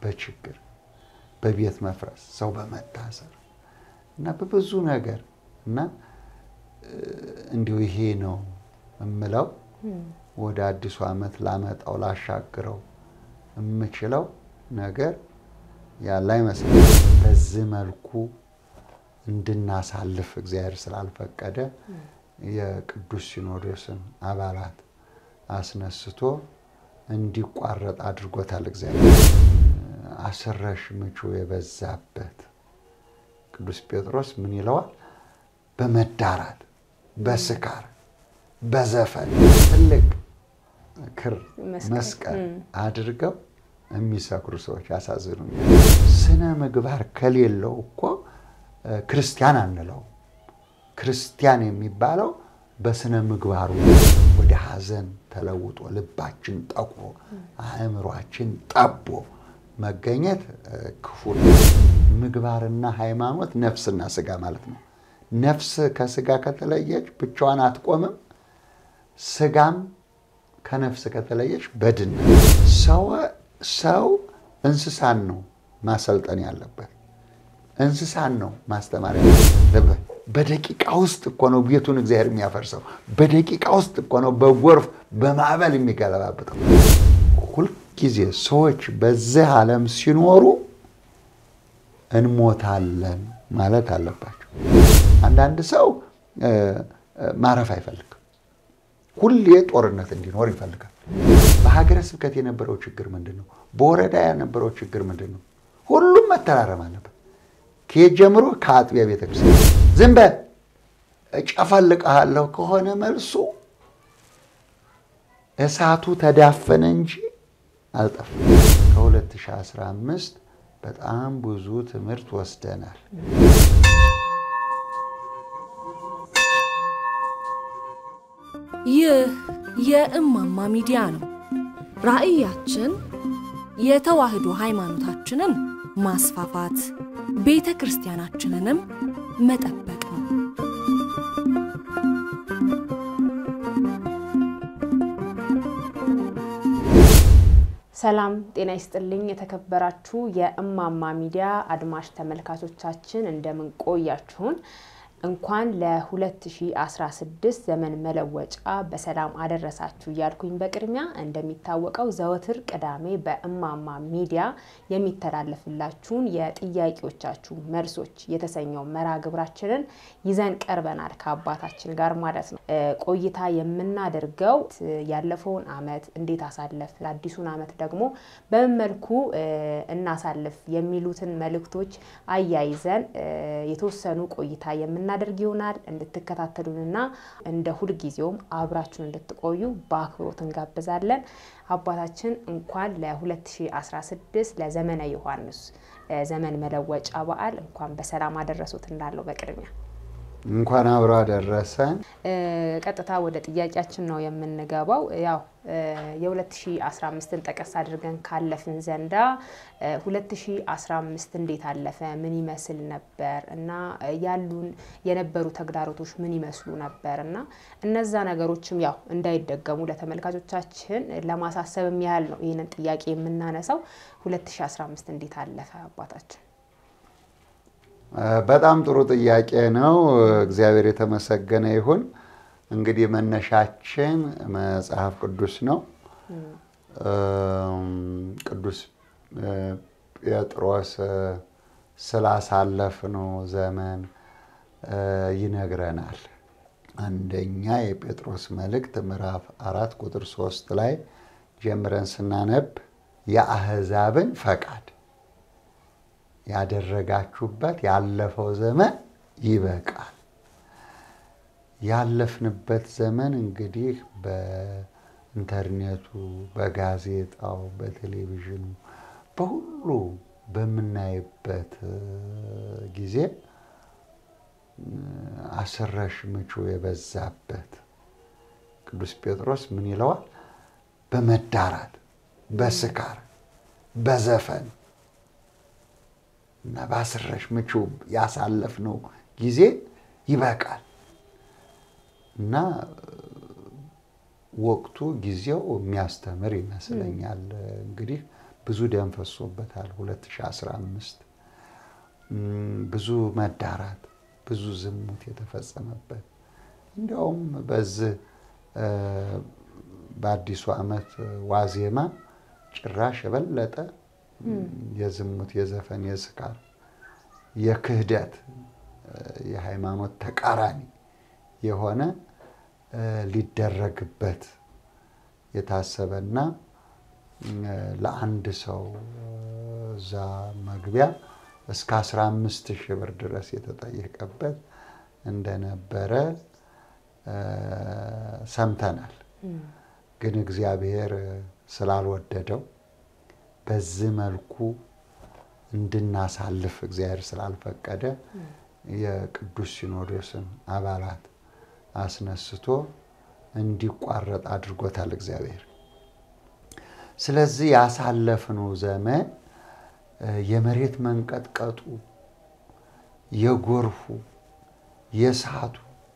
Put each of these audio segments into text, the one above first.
በችግር በቤት መፍረስ ሰው በመታሰር እና በብዙ ነገር እና እንዲሁ ይሄ ነው የምለው ወደ አዲሱ ዓመት ላመጣው ላሻግረው የምችለው ነገር ያለ አይመስለኝም። በዚህ መልኩ እንድናሳልፍ እግዚአብሔር ስላልፈቀደ የቅዱስ ሲኖዶስን አባላት አስነስቶ እንዲቋረጥ አድርጎታል። እግዚአብሔር አስረሽ ምቹ የበዛበት ቅዱስ ጴጥሮስ ምን ይለዋል? በመዳራት በስካር በዘፈን ትልቅ ክር መስቀል አድርገው የሚሰክሩ ሰዎች ያሳዝኑኛል። ስነ ምግባር ከሌለው እኮ ክርስቲያን አንለው። ክርስቲያን የሚባለው በስነ ምግባሩ ወደ ሐዘን ተለውጦ ልባችን ጠቁሮ አእምሯችን ጠቦ መገኘት ክፉ ነው። ምግባርና ሃይማኖት ነፍስና ስጋ ማለት ነው። ነፍስ ከስጋ ከተለየች ብቻዋን አትቆምም። ስጋም ከነፍስ ከተለየች በድን ሰው እንስሳን ነው ማሰልጠን ያለበት። እንስሳን ነው ማስተማር ያለበት። በደቂቃ ውስጥ እኮ ነው ቤቱን እግዚአብሔር የሚያፈርሰው። በደቂቃ ውስጥ እኮ ነው በጎርፍ በማዕበል የሚገለባብጠው። ሁልጊዜ ሰዎች በዚህ ዓለም ሲኖሩ እንሞታለን ማለት አለባቸው። አንዳንድ ሰው ማረፍ አይፈልግም። ሁሌ ጦርነት እንዲኖር ይፈልጋል። በሀገረ ስብከት የነበረው ችግር ምንድን ነው? በወረዳ የነበረው ችግር ምንድን ነው? ሁሉም መተራረም አለበት። ከየት ጀምሮ? ከአጥቢያ ቤተክርስቲያን። ዝም በል እጨፈልቅሃለሁ ከሆነ መልሱ እሳቱ ተዳፈነ እንጂ አልጠፋም። ከ2015 በጣም ብዙ ትምህርት ወስደናል። ይህ የእማማ ሚዲያ ነው። ራዕያችን የተዋህዶ ሃይማኖታችንን ማስፋፋት፣ ቤተ ክርስቲያናችንንም መጠበቅ ነው። ሰላም ጤና ይስጥልኝ። የተከበራችሁ የእማማ ሚዲያ አድማጭ ተመልካቾቻችን እንደምን ቆያችሁን? እንኳን ለ2016 ዘመን መለወጫ በሰላም አደረሳችሁ እያልኩኝ በቅድሚያ እንደሚታወቀው ዘወትር ቅዳሜ በእማማ ሚዲያ የሚተላለፍላችሁን የጥያቄዎቻችሁ መልሶች የተሰኘው መርሃ ግብራችንን ይዘን ቀርበናል ከአባታችን ጋር ማለት ነው። ቆይታ የምናደርገው ያለፈውን ዓመት እንዴት አሳለፍ፣ አዲሱን ዓመት ደግሞ በምን መልኩ እናሳልፍ የሚሉትን መልእክቶች አያይዘን የተወሰኑ ቆይታ የምን እናደርግ ይሆናል። እንድትከታተሉንና እንደ ሁልጊዜውም አብራችሁን እንድትቆዩ በአክብሮት እንጋብዛለን። አባታችን እንኳን ለ2016 ለዘመነ ዮሐንስ ዘመን መለወጫ በዓል እንኳን በሰላም አደረሱት እንዳለው በቅድሚያ እንኳን አብሮ አደረሰን። ቀጥታ ወደ ጥያቄያችን ነው የምንገባው። ያው የ2015ን ጠቀስ አድርገን ካለፍን ዘንዳ 2015 እንዴት አለፈ? ምን ይመስል ነበር እና ያሉን የነበሩ ተግዳሮቶች ምን ይመስሉ ነበር እና እነዛ ነገሮችም ያው እንዳይደገሙ ለተመልካቾቻችን ለማሳሰብም ያህል ነው ይህንን ጥያቄ የምናነሳው። 2015 እንዴት አለፈ አባታችን? በጣም ጥሩ ጥያቄ ነው። እግዚአብሔር የተመሰገነ ይሁን። እንግዲህ መነሻችን መጽሐፍ ቅዱስ ነው። ቅዱስ ጴጥሮስ ስላሳለፍነው ዘመን ይነግረናል። አንደኛ የጴጥሮስ መልእክት ምዕራፍ አራት ቁጥር ሶስት ላይ ጀምረን ስናነብ የአሕዛብን ፈቃድ ያደረጋችሁበት ያለፈው ዘመን ይበቃል። ያለፍንበት ዘመን እንግዲህ በኢንተርኔቱ፣ በጋዜጣው፣ በቴሌቪዥኑ፣ በሁሉ በምናይበት ጊዜ አስረሽ ምቹ የበዛበት ቅዱስ ጴጥሮስ ምን ይለዋል? በመዳራት በስካር በዘፈን እና በአስረሽ ምቹ ያሳለፍነው ጊዜ ይበቃል እና ወቅቱ ጊዜው የሚያስተምር ይመስለኛል። እንግዲህ ብዙ ደም ፈሶበታል። 2015 ብዙ መዳራት፣ ብዙ ዝሙት የተፈጸመበት እንዲያውም በዚህ በአዲሱ ዓመት ዋዜማ ጭራሽ የበለጠ የዝሙት፣ የዘፈን፣ የስካር፣ የክህደት፣ የሃይማኖት ተቃራኒ የሆነ ሊደረግበት የታሰበና ለአንድ ሰው እዛ መግቢያ እስከ 15 ሺህ ብር ድረስ የተጠየቀበት እንደነበረ ሰምተናል። ግን እግዚአብሔር ስላልወደደው በዚህ መልኩ እንድናሳልፍ እግዚአብሔር ስላልፈቀደ የቅዱስ ሲኖዶስን አባላት አስነስቶ እንዲቋረጥ አድርጎታል እግዚአብሔር። ስለዚህ ያሳለፍነው ዘመን የመሬት መንቀጥቀጡ፣ የጎርፉ፣ የእሳቱ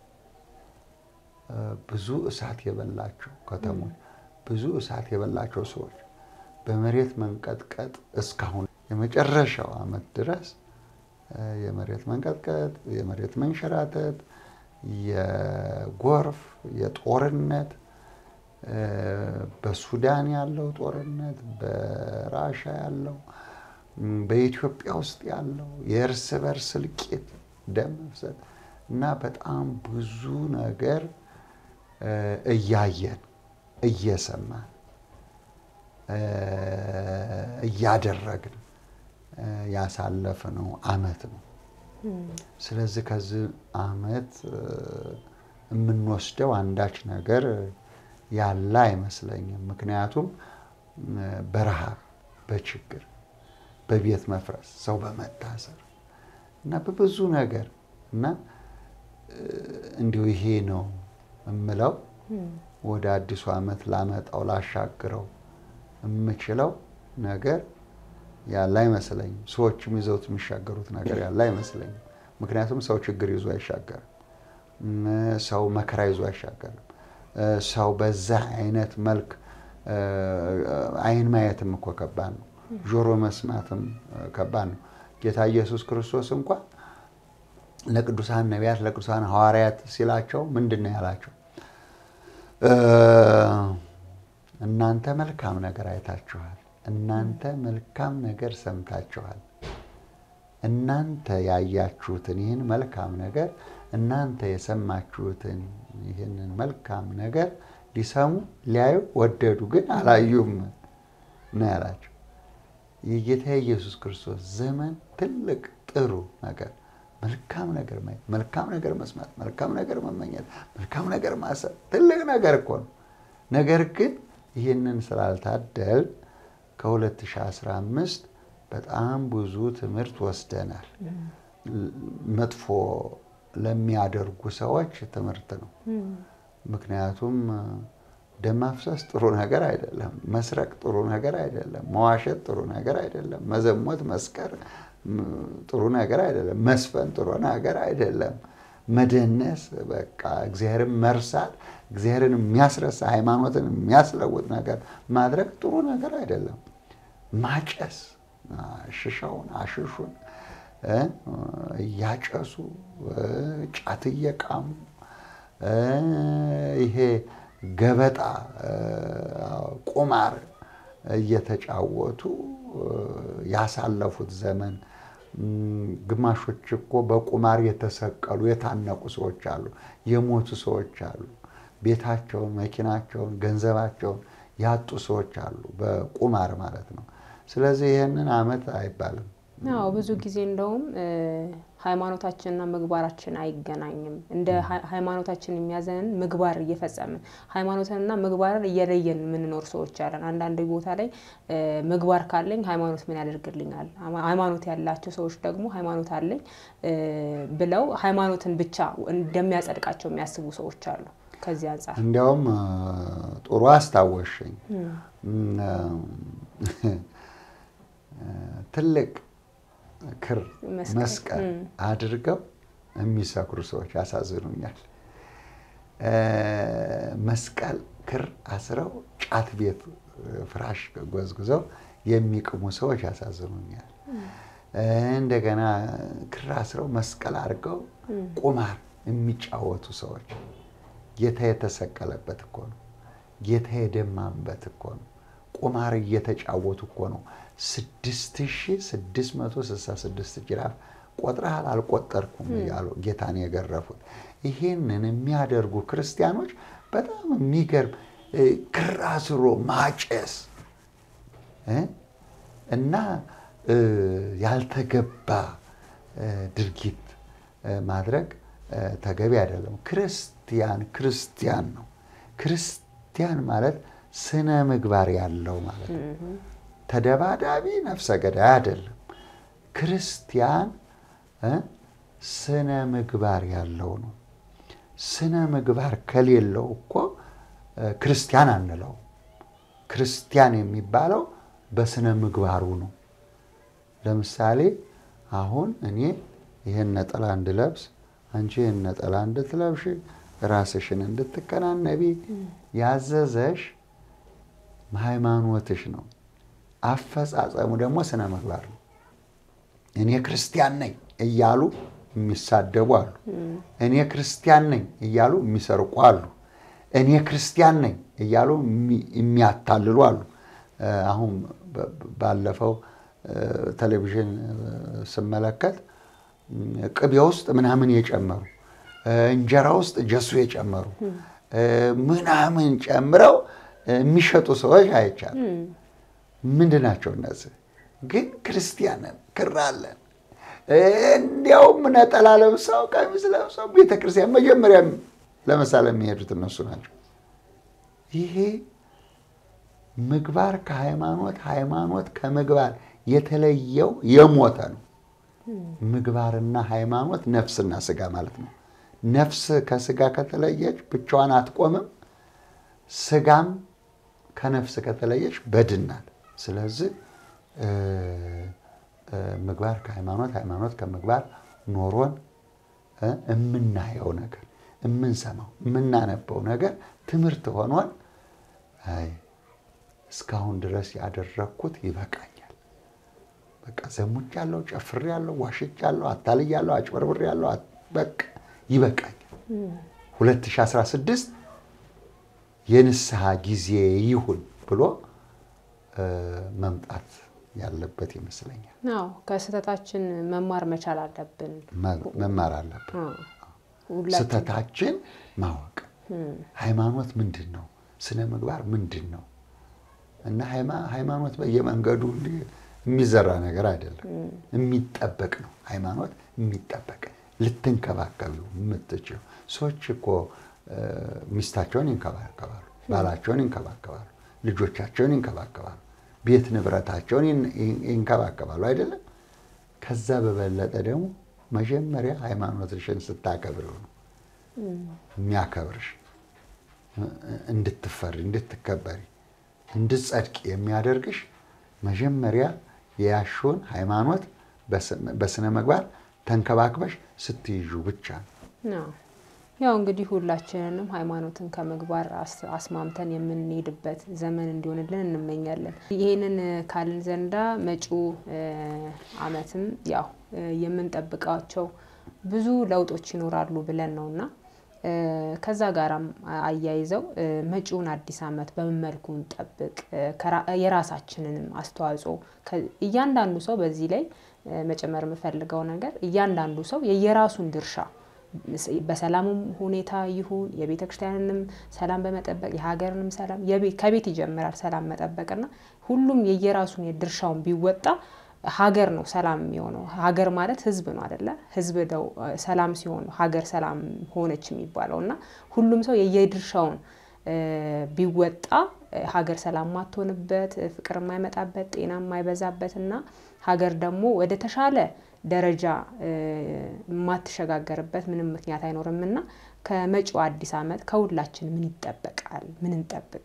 ብዙ እሳት የበላቸው ከተሞች፣ ብዙ እሳት የበላቸው ሰዎች በመሬት መንቀጥቀጥ እስካሁን የመጨረሻው ዓመት ድረስ የመሬት መንቀጥቀጥ፣ የመሬት መንሸራተት፣ የጎርፍ፣ የጦርነት በሱዳን ያለው ጦርነት፣ በራሻ ያለው፣ በኢትዮጵያ ውስጥ ያለው የእርስ በርስ እልቂት፣ ደም መፍሰት እና በጣም ብዙ ነገር እያየን እየሰማን እያደረግን ያሳለፍነው ዓመት ነው። ስለዚህ ከዚህ ዓመት የምንወስደው አንዳች ነገር ያለ አይመስለኝም። ምክንያቱም በረሃብ፣ በችግር፣ በቤት መፍረስ፣ ሰው በመታሰር እና በብዙ ነገር እና እንዲሁ ይሄ ነው የምለው ወደ አዲሱ ዓመት ላመጣው ላሻግረው የምችለው ነገር ያለ አይመስለኝም። ሰዎችም ይዘውት የሚሻገሩት ነገር ያለ አይመስለኝም። ምክንያቱም ሰው ችግር ይዞ አይሻገርም። ሰው መከራ ይዞ አይሻገርም። ሰው በዛ አይነት መልክ አይን ማየትም እኮ ከባድ ነው። ጆሮ መስማትም ከባድ ነው። ጌታ ኢየሱስ ክርስቶስ እንኳን ለቅዱሳን ነቢያት፣ ለቅዱሳን ሐዋርያት ሲላቸው ምንድን ነው ያላቸው? እናንተ መልካም ነገር አይታችኋል። እናንተ መልካም ነገር ሰምታችኋል። እናንተ ያያችሁትን ይህን መልካም ነገር እናንተ የሰማችሁትን ይህንን መልካም ነገር ሊሰሙ ሊያዩ ወደዱ፣ ግን አላዩም ነው ያላቸው። የጌታ ኢየሱስ ክርስቶስ ዘመን ትልቅ ጥሩ ነገር መልካም ነገር ማየት፣ መልካም ነገር መስማት፣ መልካም ነገር መመኘት፣ መልካም ነገር ማሰብ ትልቅ ነገር እኮ ነው። ነገር ግን ይህንን ስላልታደል ከ2015 በጣም ብዙ ትምህርት ወስደናል። መጥፎ ለሚያደርጉ ሰዎች ትምህርት ነው። ምክንያቱም ደም ማፍሰስ ጥሩ ነገር አይደለም። መስረቅ ጥሩ ነገር አይደለም። መዋሸት ጥሩ ነገር አይደለም። መዘሞት፣ መስከር ጥሩ ነገር አይደለም። መስፈን ጥሩ ነገር አይደለም። መደነስ፣ በቃ እግዚአብሔርን መርሳት፣ እግዚአብሔርን የሚያስረሳ ሃይማኖትን የሚያስለውጥ ነገር ማድረግ ጥሩ ነገር አይደለም። ማጨስ፣ ሽሻውን አሽሹን እያጨሱ ጫት እየቃሙ ይሄ ገበጣ ቁማር እየተጫወቱ ያሳለፉት ዘመን ግማሾች እኮ በቁማር የተሰቀሉ የታነቁ ሰዎች አሉ፣ የሞቱ ሰዎች አሉ፣ ቤታቸውን፣ መኪናቸውን፣ ገንዘባቸውን ያጡ ሰዎች አሉ፣ በቁማር ማለት ነው። ስለዚህ ይህንን ዓመት አይባልም። አዎ ብዙ ጊዜ እንደውም ሃይማኖታችንና ምግባራችን አይገናኝም። እንደ ሃይማኖታችን የሚያዘንን ምግባር እየፈጸምን ሃይማኖትንና ምግባርን እየለየን የምንኖር ሰዎች አለን። አንዳንድ ቦታ ላይ ምግባር ካለኝ ሃይማኖት ምን ያደርግልኛል? ሃይማኖት ያላቸው ሰዎች ደግሞ ሃይማኖት አለኝ ብለው ሃይማኖትን ብቻ እንደሚያጸድቃቸው የሚያስቡ ሰዎች አሉ። ከዚህ አንጻር እንዲያውም ጥሩ አስታወሽኝ። ትልቅ ክር መስቀል አድርገው የሚሰክሩ ሰዎች ያሳዝኑኛል። መስቀል ክር አስረው ጫት ቤት ፍራሽ ጎዝጉዘው የሚቅሙ ሰዎች ያሳዝኑኛል። እንደገና ክር አስረው መስቀል አድርገው ቁማር የሚጫወቱ ሰዎች ጌታ የተሰቀለበት እኮ ነው። ጌታ የደማበት እኮ ነው። ቁማር እየተጫወቱ እኮ ነው። 6666 ጅራፍ ቆጥረሃል አልቆጠርኩም እያሉ ጌታን የገረፉት። ይሄንን የሚያደርጉ ክርስቲያኖች በጣም የሚገርም ክር አስሮ ማጨስ እና ያልተገባ ድርጊት ማድረግ ተገቢ አይደለም። ክርስቲያን ክርስቲያን ነው። ክርስቲያን ማለት ስነ ምግባር ያለው ማለት ነው። ተደባዳቢ ነፍሰ ገዳይ አይደለም። ክርስቲያን ስነ ምግባር ያለው ነው። ስነ ምግባር ከሌለው እኮ ክርስቲያን አንለው። ክርስቲያን የሚባለው በስነ ምግባሩ ነው። ለምሳሌ አሁን እኔ ይህን ነጠላ እንድለብስ አንቺ ይህን ነጠላ እንድትለብሽ ራስሽን እንድትከናነቢ ያዘዘሽ ሃይማኖትሽ ነው። አፈጻጸሙ ደግሞ ስነ ምግባር ነው። እኔ ክርስቲያን ነኝ እያሉ የሚሳደቡ አሉ። እኔ ክርስቲያን ነኝ እያሉ የሚሰርቁ አሉ። እኔ ክርስቲያን ነኝ እያሉ የሚያታልሉ አሉ። አሁን ባለፈው ቴሌቪዥን ስመለከት ቅቤ ውስጥ ምናምን የጨመሩ እንጀራ ውስጥ ጀሱ የጨመሩ ምናምን ጨምረው የሚሸጡ ሰዎች አይቻል። ምንድን ናቸው እነዚህ? ግን ክርስቲያንን ክር አለን እንዲያውም ነጠላ ለብሰው ቀሚስ ለብሰው ቤተክርስቲያን መጀመሪያ ለመሳለ የሚሄዱት እነሱ ናቸው። ይሄ ምግባር ከሃይማኖት ሃይማኖት ከምግባር የተለየው የሞተ ነው። ምግባርና ሃይማኖት ነፍስና ስጋ ማለት ነው። ነፍስ ከስጋ ከተለየች ብቻዋን አትቆምም። ስጋም ከነፍስ ከተለየች በድናል። ስለዚህ ምግባር ከሃይማኖት ሃይማኖት ከምግባር ኖሮን የምናየው ነገር የምንሰማው የምናነበው ነገር ትምህርት ሆኖን አይ እስካሁን ድረስ ያደረግኩት ይበቃኛል፣ በቃ ዘሙቻለሁ፣ ጨፍሬያለሁ፣ ዋሽቻለሁ፣ አታልያለሁ፣ አጭበርብሬያለሁ፣ በቃ ይበቃኛል። 2016 የንስሐ ጊዜ ይሁን ብሎ መምጣት ያለበት ይመስለኛል። አዎ ከስህተታችን መማር መቻል አለብን። መማር አለብን። ስህተታችን ማወቅ ሃይማኖት ምንድን ነው? ስነ ምግባር ምንድን ነው? እና ሃይማኖት በየመንገዱ የሚዘራ ነገር አይደለም፣ የሚጠበቅ ነው። ሃይማኖት የሚጠበቅ ልትንከባከቢው የምትችው ሰዎች እኮ ሚስታቸውን ይንከባከባሉ፣ ባላቸውን ይንከባከባሉ፣ ልጆቻቸውን ይንከባከባሉ፣ ቤት ንብረታቸውን ይንከባከባሉ አይደለም። ከዛ በበለጠ ደግሞ መጀመሪያ ሃይማኖትሽን ስታከብሪው ነው የሚያከብርሽ። እንድትፈሪ፣ እንድትከበሪ፣ እንድትጸድቅ የሚያደርግሽ መጀመሪያ የያሽውን ሃይማኖት በስነ ምግባር ተንከባክበሽ ስትይዙ ብቻ ነው። ያው እንግዲህ ሁላችንንም ሃይማኖትን ከምግባር አስማምተን የምንሄድበት ዘመን እንዲሆንልን እንመኛለን። ይህንን ካልን ዘንዳ መጪው ዓመትም ያው የምንጠብቃቸው ብዙ ለውጦች ይኖራሉ ብለን ነውና ከዛ ጋራም አያይዘው መጪውን አዲስ ዓመት በምን መልኩ እንጠብቅ፣ የራሳችንንም አስተዋጽኦ እያንዳንዱ ሰው በዚህ ላይ መጨመር የምፈልገው ነገር እያንዳንዱ ሰው የየራሱን ድርሻ በሰላሙም ሁኔታ ይሁን የቤተ ክርስቲያንንም ሰላም በመጠበቅ የሀገርንም ሰላም ከቤት ይጀምራል ሰላም መጠበቅና ሁሉም የየራሱን የድርሻውን ቢወጣ ሀገር ነው ሰላም የሚሆነው። ሀገር ማለት ህዝብ ነው አደለ? ህዝብ ደው ሰላም ሲሆን ሀገር ሰላም ሆነች የሚባለው እና ሁሉም ሰው የየድርሻውን ቢወጣ ሀገር ሰላም ማትሆንበት፣ ፍቅር የማይመጣበት፣ ጤና የማይበዛበት እና ሀገር ደግሞ ወደ ተሻለ ደረጃ የማትሸጋገርበት ምንም ምክንያት አይኖርም እና ከመጪው አዲስ ዓመት ከሁላችን ምን ይጠበቃል? ምን እንጠብቅ?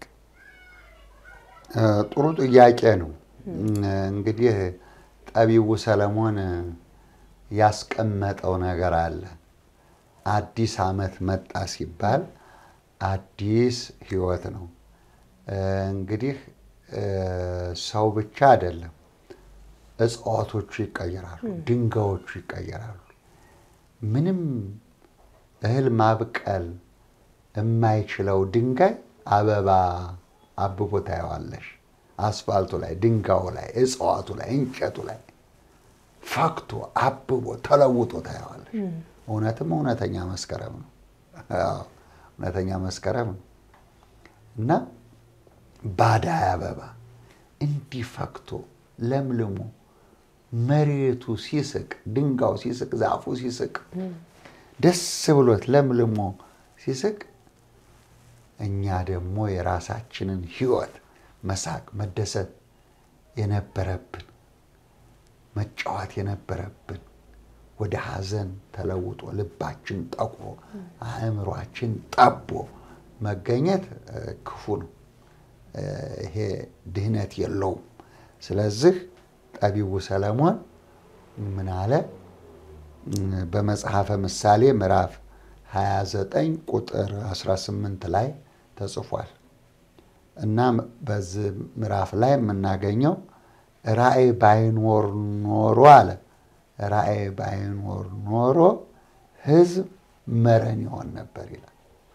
ጥሩ ጥያቄ ነው። እንግዲህ ጠቢቡ ሰለሞን ያስቀመጠው ነገር አለ። አዲስ ዓመት መጣ ሲባል አዲስ ህይወት ነው። እንግዲህ ሰው ብቻ አይደለም፣ እጽዋቶቹ ይቀየራሉ፣ ድንጋዮቹ ይቀየራሉ። ምንም እህል ማብቀል የማይችለው ድንጋይ አበባ አብቦ ታየዋለሽ። አስፋልቱ ላይ፣ ድንጋዩ ላይ፣ እጽዋቱ ላይ፣ እንጨቱ ላይ ፈክቶ አብቦ ተለውጦ ታየዋለሽ። እውነትም እውነተኛ መስከረም ነው። እውነተኛ መስከረም ነው እና ባዳይ አበባ እንዲህ ፈክቶ ለምልሞ መሬቱ ሲስቅ፣ ድንጋዩ ሲስቅ፣ ዛፉ ሲስቅ፣ ደስ ብሎት ለምልሞ ሲስቅ እኛ ደግሞ የራሳችንን ሕይወት መሳቅ፣ መደሰት የነበረብን መጫወት የነበረብን ወደ ሐዘን ተለውጦ ልባችን ጠቁሮ አእምሯችን ጠቦ መገኘት ክፉ ነው። ይሄ ድህነት የለውም። ስለዚህ ጠቢቡ ሰለሞን ምን አለ? በመጽሐፈ ምሳሌ ምዕራፍ 29 ቁጥር 18 ላይ ተጽፏል እና በዚህ ምዕራፍ ላይ የምናገኘው ራእይ ባይኖር ኖሮ አለ ራእይ ባይኖር ኖሮ ሕዝብ መረን ይሆን ነበር ይላል።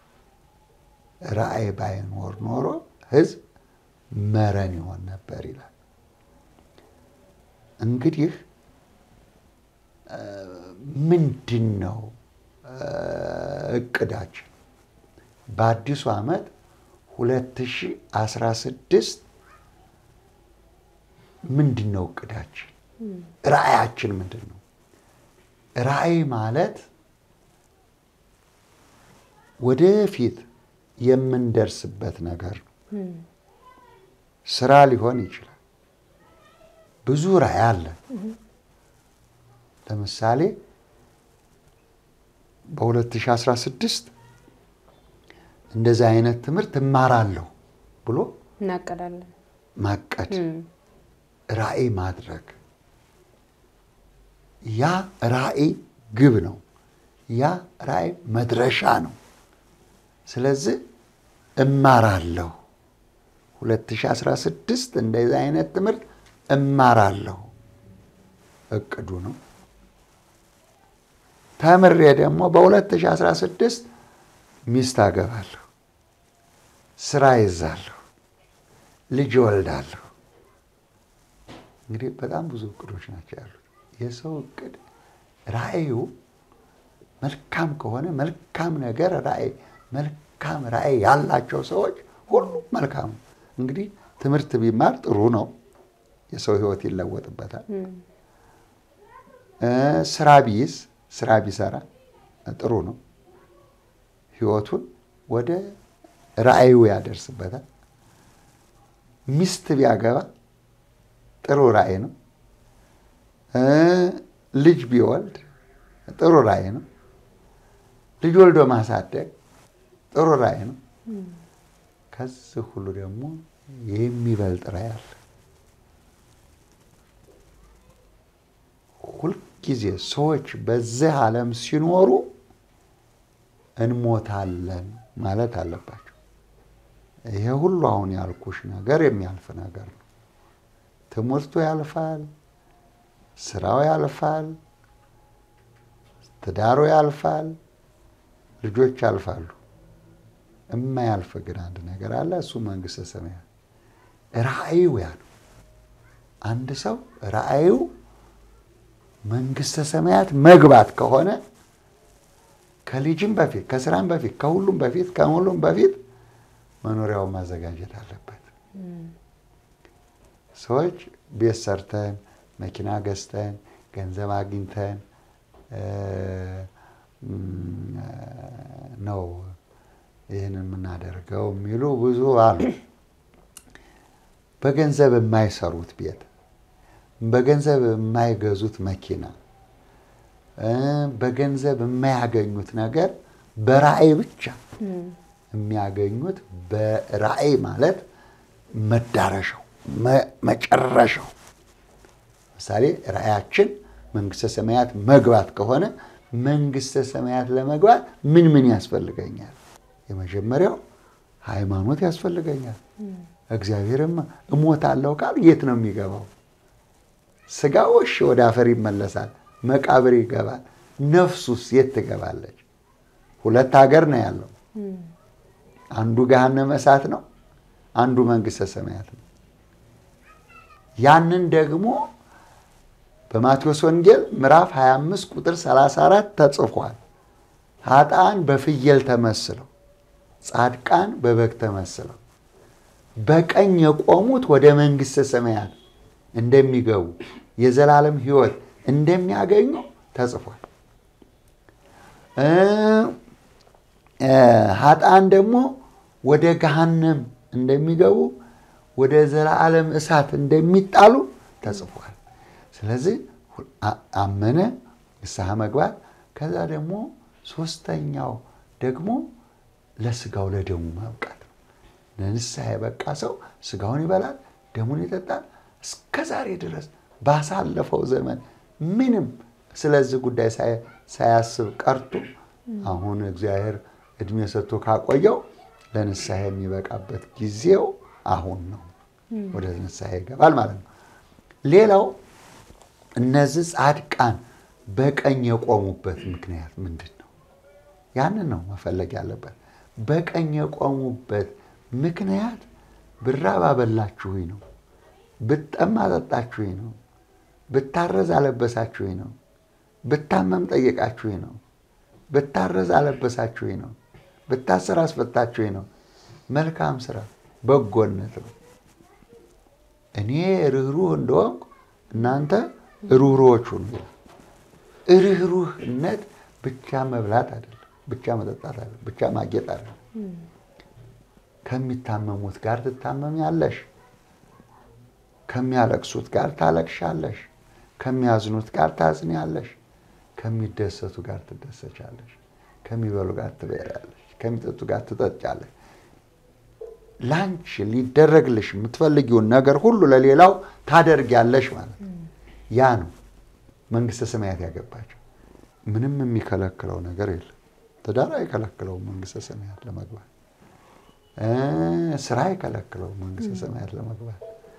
ራእይ ባይኖር ኖሮ ሕዝብ መረን ይሆን ነበር ይላል። እንግዲህ ምንድን ነው እቅዳችን? በአዲሱ ዓመት 2016 ምንድን ነው እቅዳችን? ራእያችን ምንድን ነው? ራእይ ማለት ወደፊት የምንደርስበት ነገር ነው። ስራ ሊሆን ይችላል። ብዙ ራእይ አለ። ለምሳሌ በ2016 እንደዚህ አይነት ትምህርት እማራለሁ ብሎ እናቀዳለን። ማቀድ፣ ራእይ ማድረግ ያ ራእይ ግብ ነው። ያ ራእይ መድረሻ ነው። ስለዚህ እማራለሁ 2016 እንደዚህ አይነት ትምህርት እማራለሁ እቅዱ ነው። ተምሬ ደግሞ በ2016 ሚስት አገባለሁ፣ ስራ ይዛለሁ፣ ልጅ እወልዳለሁ። እንግዲህ በጣም ብዙ እቅዶች ናቸው ያሉት። የሰው እቅድ ራእዩ መልካም ከሆነ መልካም ነገር ራእይ መልካም ራእይ ያላቸው ሰዎች ሁሉም መልካም ነው። እንግዲህ ትምህርት ቢማር ጥሩ ነው። የሰው ሕይወት ይለወጥበታል። ስራ ቢይዝ ስራ ቢሰራ ጥሩ ነው። ሕይወቱን ወደ ራእዩ ያደርስበታል። ሚስት ቢያገባ ጥሩ ራእይ ነው። ልጅ ቢወልድ ጥሩ ራእይ ነው። ልጅ ወልዶ ማሳደግ ጥሩ ራእይ ነው። ከዚህ ሁሉ ደግሞ የሚበልጥ ራእይ አለ። ሁልጊዜ ሰዎች በዚህ ዓለም ሲኖሩ እንሞታለን ማለት አለባቸው። ይሄ ሁሉ አሁን ያልኩሽ ነገር የሚያልፍ ነገር ነው። ትምህርቱ ያልፋል፣ ስራው ያልፋል፣ ትዳሩ ያልፋል፣ ልጆች ያልፋሉ። የማያልፍ ግን አንድ ነገር አለ። እሱ መንግስተ ሰማያት ራእዩ ያ ነው። አንድ ሰው ራእዩ መንግስተ ሰማያት መግባት ከሆነ ከልጅም በፊት ከስራም በፊት ከሁሉም በፊት ከሁሉም በፊት መኖሪያውን ማዘጋጀት አለበት። ሰዎች ቤት ሰርተን መኪና ገዝተን ገንዘብ አግኝተን ነው ይህን የምናደርገው የሚሉ ብዙ አሉ። በገንዘብ የማይሰሩት ቤት፣ በገንዘብ የማይገዙት መኪና፣ በገንዘብ የማያገኙት ነገር በራእይ ብቻ የሚያገኙት በራእይ ማለት መዳረሻው መጨረሻው። ምሳሌ ራእያችን መንግስተ ሰማያት መግባት ከሆነ መንግስተ ሰማያት ለመግባት ምን ምን ያስፈልገኛል? የመጀመሪያው ሃይማኖት ያስፈልገኛል። እግዚአብሔርም እሞታለሁ ካል የት ነው የሚገባው? ስጋው እሺ ወደ አፈር ይመለሳል፣ መቃብር ይገባል። ነፍሱስ የት ትገባለች? ሁለት ሀገር ነው ያለው። አንዱ ገሃነመ እሳት ነው፣ አንዱ መንግሥተ ሰማያት ነው። ያንን ደግሞ በማቴዎስ ወንጌል ምዕራፍ 25 ቁጥር 34 ተጽፏል። ኃጥአን በፍየል ተመስለው ጻድቃን በበግ ተመስለው በቀኝ የቆሙት ወደ መንግሥተ ሰማያት እንደሚገቡ የዘላለም ሕይወት እንደሚያገኙ ተጽፏል። ኃጥአን ደግሞ ወደ ገሃነም እንደሚገቡ ወደ ዘላለም እሳት እንደሚጣሉ ተጽፏል። ስለዚህ አመነ ንስሐ መግባት፣ ከዛ ደግሞ ሶስተኛው ደግሞ ለስጋው ለደሙ ማብቃት ነው። ለንስሐ የበቃ ሰው ስጋውን ይበላል፣ ደሙን ይጠጣል። እስከ ዛሬ ድረስ ባሳለፈው ዘመን ምንም ስለዚህ ጉዳይ ሳያስብ ቀርቶ አሁን እግዚአብሔር እድሜ ሰጥቶ ካቆየው ለንስሐ የሚበቃበት ጊዜው አሁን ነው። ወደ ንስሐ ይገባል ማለት ነው። ሌላው እነዚህ ጻድቃን በቀኝ የቆሙበት ምክንያት ምንድን ነው? ያንን ነው መፈለግ ያለበት። በቀኝ የቆሙበት ምክንያት ብራብ አበላችሁኝ ነው፣ ብጠማ አጠጣችሁኝ ነው፣ ብታረዝ አለበሳችሁኝ ነው፣ ብታመም ጠየቃችሁኝ ነው፣ ብታረዝ አለበሳችሁኝ ነው፣ ብታስር አስፈታችሁኝ ነው። መልካም ስራ በጎነት ነው። እኔ ርኅሩህ እንደሆንኩ እናንተ ርኅሩኆች ሁኑ ይላል። ርኅሩህነት ብቻ መብላት አይደለም፣ ብቻ መጠጣት አይደለም፣ ብቻ ማጌጥ አይደለም። ከሚታመሙት ጋር ትታመሚያለሽ፣ ከሚያለቅሱት ጋር ታለቅሻለሽ፣ ከሚያዝኑት ጋር ታዝኒያለሽ፣ ከሚደሰቱ ጋር ትደሰቻለሽ፣ ከሚበሉ ጋር ትበያለሽ፣ ከሚጠጡ ጋር ትጠጫለሽ። ላንቺ ሊደረግልሽ የምትፈልጊውን ነገር ሁሉ ለሌላው ታደርጊያለሽ ማለት ነው። ያ ነው መንግሥተ ሰማያት ያገባቸው። ምንም የሚከለክለው ነገር የለም። ትዳር አይከለክለውም መንግሥተ ሰማያት ለመግባት። ስራ አይከለክለውም መንግሥተ ሰማያት ለመግባት።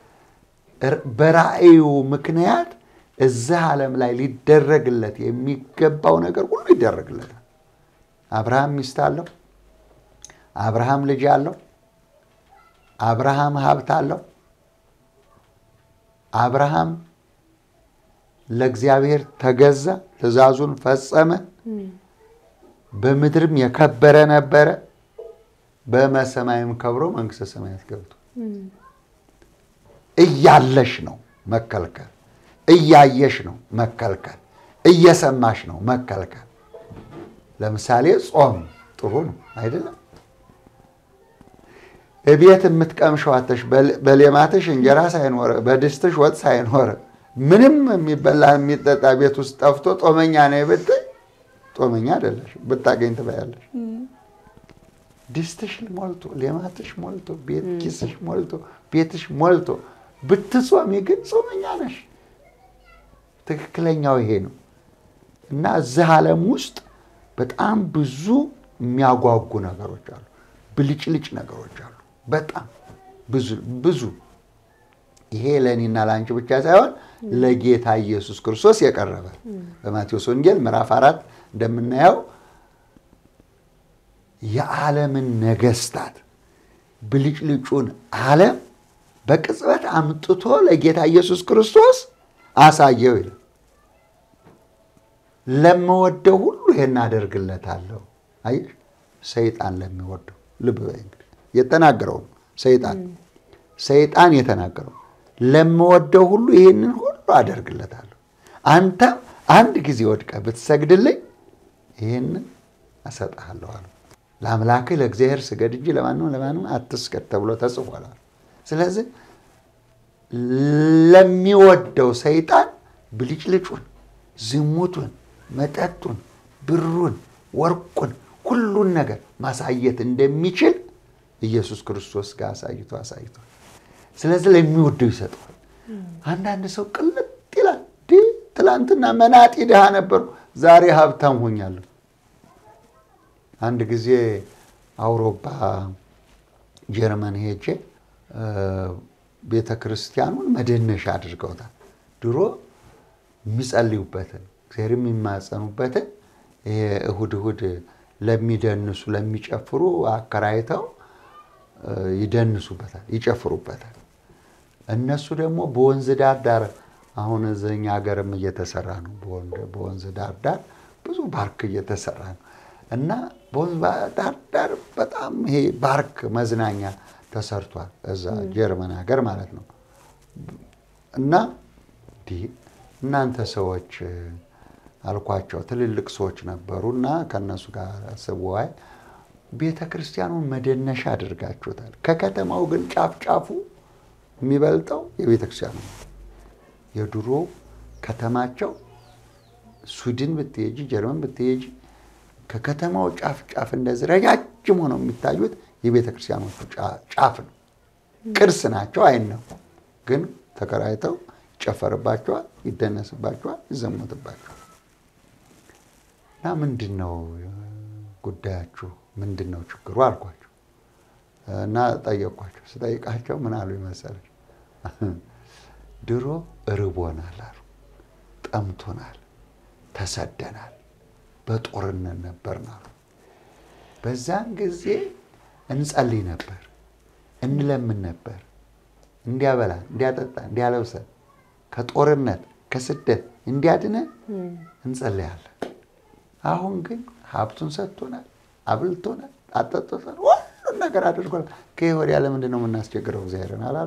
በራእዩ ምክንያት እዚህ ዓለም ላይ ሊደረግለት የሚገባው ነገር ሁሉ ይደረግለታል። አብርሃም ሚስት አለው። አብርሃም ልጅ አለው። አብርሃም ሀብት አለው። አብርሃም ለእግዚአብሔር ተገዛ፣ ትእዛዙን ፈጸመ። በምድርም የከበረ ነበረ፣ በመሰማይም ከብሮ መንግሥተ ሰማያት ገብቶ እያለሽ ነው መከልከል፣ እያየሽ ነው መከልከል፣ እየሰማሽ ነው መከልከል። ለምሳሌ ጾም ጥሩ ነው አይደለም? እቤት የምትቀምሸዋተሽ በሌማትሽ እንጀራ ሳይኖረ በድስትሽ ወጥ ሳይኖረ ምንም የሚበላ የሚጠጣ ቤት ውስጥ ጠፍቶ ጦመኛ ነኝ ብትይ ጦመኛ አይደለሽ፣ ብታገኝ ትበያለሽ። ድስትሽ ሞልቶ ሌማትሽ ሞልቶ ቤት ኪስሽ ሞልቶ ቤትሽ ሞልቶ ብትጾሚ ግን ጾመኛ ነሽ። ትክክለኛው ይሄ ነው እና እዚህ ዓለም ውስጥ በጣም ብዙ የሚያጓጉ ነገሮች አሉ፣ ብልጭልጭ ነገሮች አሉ። በጣም ብዙ ብዙ ይሄ ለእኔና ለአንቺ ብቻ ሳይሆን ለጌታ ኢየሱስ ክርስቶስ የቀረበ በማቴዎስ ወንጌል ምዕራፍ አራት እንደምናየው የዓለምን ነገስታት ብልጭልጩን ዓለም በቅጽበት አምጥቶ ለጌታ ኢየሱስ ክርስቶስ አሳየው ይላል። ለምወደው ሁሉ ይሄን አደርግለታለሁ። አየሽ፣ ሰይጣን ለሚወደው ልብ በይ እንግዲህ የተናገረው ነው። ሰይጣን ሰይጣን የተናገረው ለምወደው ሁሉ ይህንን ሁሉ አደርግለታለሁ። አንተም አንድ ጊዜ ወድቀህ ብትሰግድልኝ ይህንን እሰጥሃለሁ አለ። ለአምላክህ ለእግዚአብሔር ስገድ እንጂ ለማንም ለማንም አትስገድ ተብሎ ተጽፏል። ስለዚህ ለሚወደው ሰይጣን ብልጭልጩን፣ ዝሙቱን፣ መጠጡን፣ ብሩን፣ ወርቁን ሁሉን ነገር ማሳየት እንደሚችል ኢየሱስ ክርስቶስ ጋር አሳይቶ አሳይቷል። ስለዚህ ለሚወደው ይሰጠዋል። አንዳንድ ሰው ቅልጥ ይላል። ትላንትና መናጢ ድሃ ነበሩ፣ ዛሬ ሀብታም ሆኛለሁ። አንድ ጊዜ አውሮፓ ጀርመን ሄጄ ቤተ ክርስቲያኑን መደነሻ አድርገውታል። ድሮ የሚጸልዩበትን እግዚአብሔር የሚማጸኑበትን ይሄ እሁድ እሁድ ለሚደንሱ ለሚጨፍሩ አከራይተው ይደንሱበታል፣ ይጨፍሩበታል። እነሱ ደግሞ በወንዝ ዳር ዳር አሁን እዚህኛ ሀገርም እየተሰራ ነው። በወንዝ ዳር ዳር ብዙ ባርክ እየተሰራ ነው እና በወንዝ ዳር ዳር በጣም ይሄ ባርክ መዝናኛ ተሰርቷል። እዛ ጀርመን ሀገር ማለት ነው። እና እንዲህ እናንተ ሰዎች አልኳቸው፣ ትልልቅ ሰዎች ነበሩ እና ከእነሱ ጋር ስወያይ ቤተ ክርስቲያኑን መደነሻ አድርጋችሁታል። ከከተማው ግን ጫፍ ጫፉ የሚበልጠው የቤተ ክርስቲያኑ ነው። የድሮ ከተማቸው ስዊድን ብትሄጂ፣ ጀርመን ብትሄጂ ከከተማው ጫፍ ጫፍ እንደዚህ ረጃጅም ሆነው የሚታዩት የቤተ ክርስቲያኖቹ ጫፍ ነው። ቅርስ ናቸው፣ አይነኩ። ግን ተከራይተው ይጨፈርባቸዋል፣ ይደነስባቸዋል፣ ይዘሙትባቸዋል። እና ምንድን ነው ጉዳያችሁ? ምንድን ነው ችግሩ አልኳቸው እና ጠየቅኳቸው። ስጠይቃቸው ምን አሉ ይመሰለች? ድሮ እርቦናል አሉ፣ ጠምቶናል፣ ተሰደናል፣ በጦርነት ነበርን አሉ። በዛን ጊዜ እንጸልይ ነበር፣ እንለምን ነበር፣ እንዲያበላን፣ እንዲያጠጣ፣ እንዲያለብሰን ከጦርነት ከስደት እንዲያድነን እንጸልያለን። አሁን ግን ሀብቱን ሰጥቶናል፣ አብልቶናል፣ አጠጥቶናል፣ ሁሉን ነገር አድርጎናል። ከይህ ወዲያ ለምንድን ነው የምናስቸግረው እግዚአብሔርን አላሉ?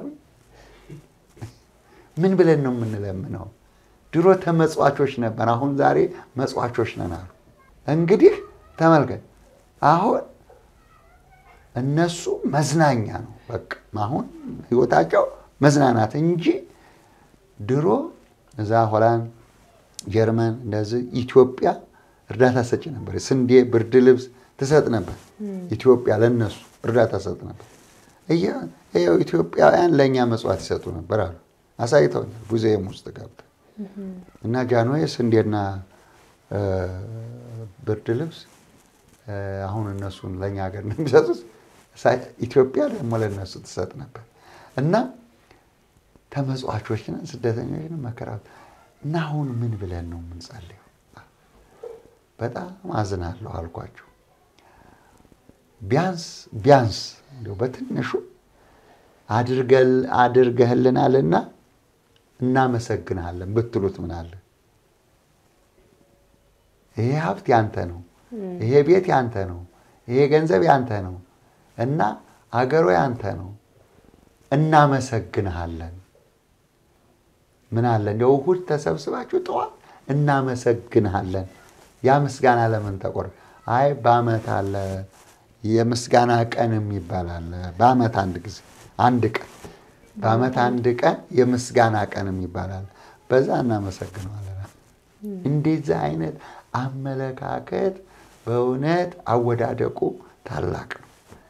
ምን ብለን ነው የምንለምነው? ድሮ ተመጽዋቾች ነበር፣ አሁን ዛሬ መጽዋቾች ነን አሉ። እንግዲህ ተመልከት፣ አሁን እነሱ መዝናኛ ነው በቃ አሁን ህይወታቸው መዝናናት እንጂ ድሮ እዛ ሆላንድ፣ ጀርመን እንደዚህ ኢትዮጵያ እርዳታ ሰጪ ነበር። ስንዴ፣ ብርድ ልብስ ትሰጥ ነበር። ኢትዮጵያ ለነሱ እርዳታ ሰጥ ነበር። ይኸው ኢትዮጵያውያን ለእኛ መጽዋት ይሰጡ ነበር አሉ። አሳይተውኛል ሙዚየም ውስጥ ገብተው እና ጃንሆይ ስንዴና ብርድ ልብስ አሁን እነሱን ለእኛ ሀገር ነው የሚሰጡት። ኢትዮጵያ ደግሞ ለእነሱ ትሰጥ ነበር እና ተመጽዋቾች ነን፣ ስደተኞች ነን፣ መከራ እና አሁን ምን ብለን ነው የምንጸልየው? በጣም አዝናለሁ አልኳቸው። ቢያንስ ቢያንስ እንደው በትንሹ አድርገህልናልና እናመሰግንሃለን ብትሉት ምን አለ? ይሄ ሀብት ያንተ ነው፣ ይሄ ቤት ያንተ ነው፣ ይሄ ገንዘብ ያንተ ነው እና አገሮ ያንተ ነው፣ እናመሰግንሃለን። ምን አለ እንደው እሑድ ተሰብስባችሁ ጠዋት እናመሰግንሃለን። ያ ምስጋና ለምን ተቆር? አይ በዓመት አለ የምስጋና ቀን የሚባል አለ። በዓመት አንድ ጊዜ አንድ ቀን በዓመት አንድ ቀን የምስጋና ቀን የሚባል አለ። በዛ እናመሰግነዋለን። እንደዚህ አይነት አመለካከት በእውነት አወዳደቁ ታላቅ ነው።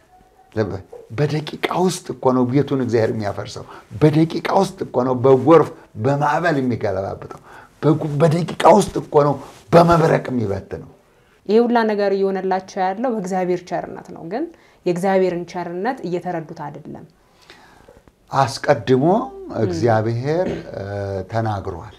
በደቂቃ ውስጥ እኮ ነው ቤቱን እግዚአብሔር የሚያፈርሰው። በደቂቃ ውስጥ እኮ ነው በጎርፍ በማዕበል የሚገለባብጠው። በደቂቃ ውስጥ እኮ ነው በመብረቅ የሚበትነው። ይህ ሁላ ነገር እየሆነላቸው ያለው በእግዚአብሔር ቸርነት ነው። ግን የእግዚአብሔርን ቸርነት እየተረዱት አይደለም። አስቀድሞ እግዚአብሔር ተናግሯል።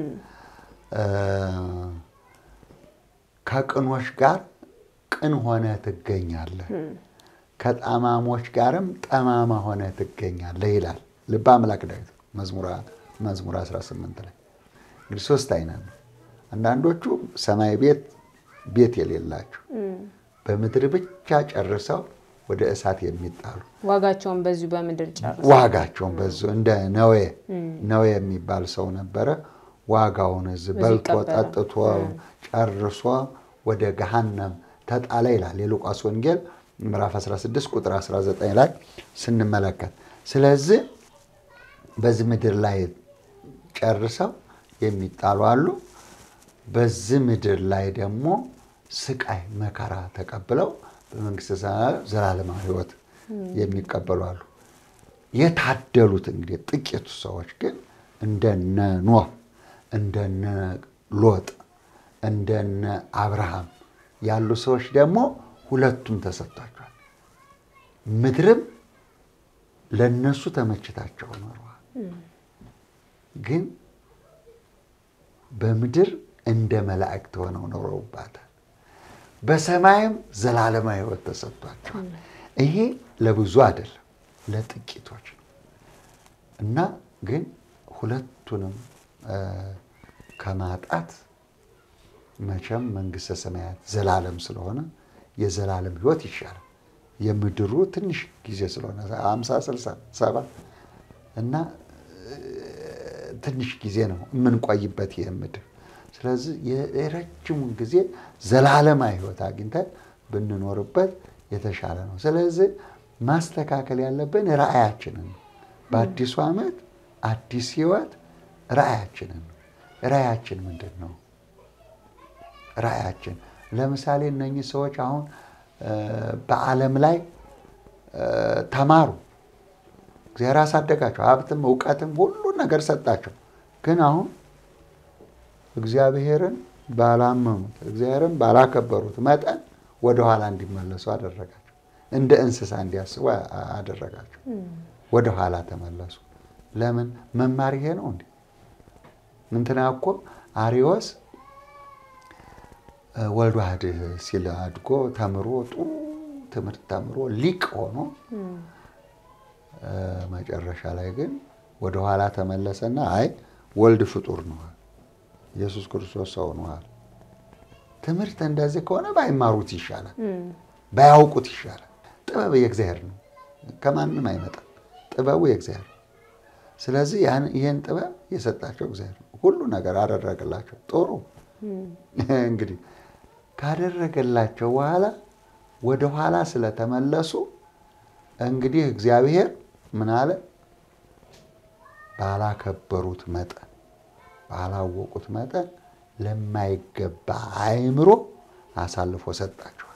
ከቅኖች ጋር ቅን ሆነ ትገኛለህ፣ ከጠማሞች ጋርም ጠማማ ሆነ ትገኛለህ ይላል ልበ አምላክ ዳዊት መዝሙር 18 ላይ። እንግዲህ ሶስት አይነት ነው። አንዳንዶቹ ሰማይ ቤት ቤት የሌላቸው በምድር ብቻ ጨርሰው ወደ እሳት የሚጣሉ ዋጋቸውን በዚሁ በምድር ጨርሰው ዋጋቸውን በዚሁ እንደ ነዌ ነዌ የሚባል ሰው ነበረ። ዋጋውን እዚህ በልቶ ጠጥቶ ጨርሶ ወደ ገሃነም ተጣለ ይላል የሉቃስ ወንጌል ምዕራፍ 16 ቁጥር 19 ላይ ስንመለከት። ስለዚህ በዚህ ምድር ላይ ጨርሰው የሚጣሉ አሉ። በዚህ ምድር ላይ ደግሞ ስቃይ መከራ ተቀብለው በመንግስተ ሰማያት ዘላለማዊ ሕይወት የሚቀበሉ አሉ። የታደሉት እንግዲህ ጥቂቱ ሰዎች ግን እንደነ ኖህ፣ እንደነ ሎጥ፣ እንደነ አብርሃም ያሉ ሰዎች ደግሞ ሁለቱም ተሰጥቷቸዋል። ምድርም ለነሱ ተመችታቸው ኖረዋል። ግን በምድር እንደ መላእክት ሆነው ኖረውባታል። በሰማይም ዘላለማዊ ሕይወት ተሰጥቷቸዋል። ይሄ ለብዙ አይደለም ለጥቂቶች ነው እና ግን ሁለቱንም ከማጣት መቼም መንግሥተ ሰማያት ዘላለም ስለሆነ የዘላለም ሕይወት ይሻላል። የምድሩ ትንሽ ጊዜ ስለሆነ አምሳ ስልሳ ሰባ እና ትንሽ ጊዜ ነው የምንቆይበት ይህ ምድር። ስለዚህ የረጅሙን ጊዜ ዘላለማዊ ሕይወት አግኝተን ብንኖርበት የተሻለ ነው። ስለዚህ ማስተካከል ያለብን ራእያችንን ነው። በአዲሱ ዓመት አዲስ ሕይወት ራእያችንን ነው። ራእያችን ምንድን ነው? ራእያችን ለምሳሌ እነኚህ ሰዎች አሁን በዓለም ላይ ተማሩ፣ እግዚአብሔር አሳደጋቸው፣ ሀብትም እውቀትም ሁሉን ነገር ሰጣቸው። ግን አሁን እግዚአብሔርን ባላመኑት እግዚአብሔርን ባላከበሩት መጠን ወደኋላ እንዲመለሱ አደረጋቸው። እንደ እንስሳ እንዲያስቡ አደረጋቸው። ወደኋላ ተመለሱ። ለምን? መማር ይሄ ነው እንዴ? እንትና እኮ አሪዎስ ወልድ ዋህድ ሲል አድጎ ተምሮ ጥሩ ትምህርት ተምሮ ሊቅ ሆኖ መጨረሻ ላይ ግን ወደኋላ ተመለሰና አይ ወልድ ፍጡር ነዋል፣ ኢየሱስ ክርስቶስ ሰው ነዋል። ትምህርት እንደዚህ ከሆነ ባይማሩት ይሻላል፣ ባያውቁት ይሻላል። ጥበብ የእግዚአብሔር ነው፣ ከማንም አይመጣም። ጥበቡ የእግዚአብሔር ነው። ስለዚህ ይህን ጥበብ የሰጣቸው እግዚአብሔር ነው። ሁሉ ነገር አደረገላቸው። ጥሩ እንግዲህ ካደረገላቸው በኋላ ወደ ኋላ ስለተመለሱ እንግዲህ እግዚአብሔር ምን አለ? ባላከበሩት መጠን ባላወቁት መጠን ለማይገባ አእምሮ አሳልፎ ሰጣቸዋል።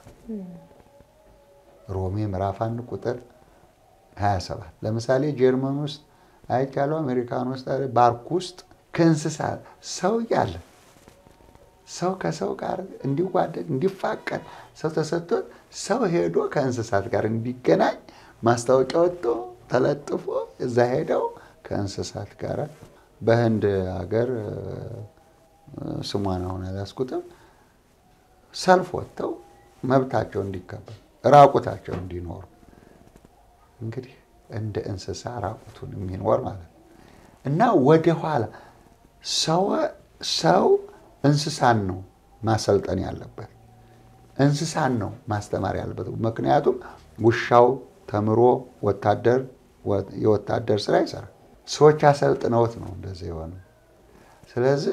ሮሜ ምዕራፍ አንድ ቁጥር 27 ለምሳሌ ጀርመን ውስጥ አይቻለው፣ አሜሪካን ውስጥ ባርክ ውስጥ ከእንስሳት ሰው እያለ ሰው ከሰው ጋር እንዲዋደድ እንዲፋቀር ሰው ተሰጥቶት ሰው ሄዶ ከእንስሳት ጋር እንዲገናኝ ማስታወቂያ ወጥቶ ተለጥፎ እዛ ሄደው ከእንስሳት ጋር በህንድ ሀገር ስሟን አሁን አላስኩትም ሰልፍ ወጥተው መብታቸው እንዲከበር ራቁታቸው እንዲኖሩ እንግዲህ እንደ እንስሳ ራቁቱን የሚኖር ማለት ነው እና ወደኋላ ሰው እንስሳን ነው ማሰልጠን ያለበት፣ እንስሳን ነው ማስተማር ያለበት። ምክንያቱም ውሻው ተምሮ ወታደር የወታደር ስራ ይሰራል። ሰዎች አሰልጥነውት ነው እንደዚህ የሆነ። ስለዚህ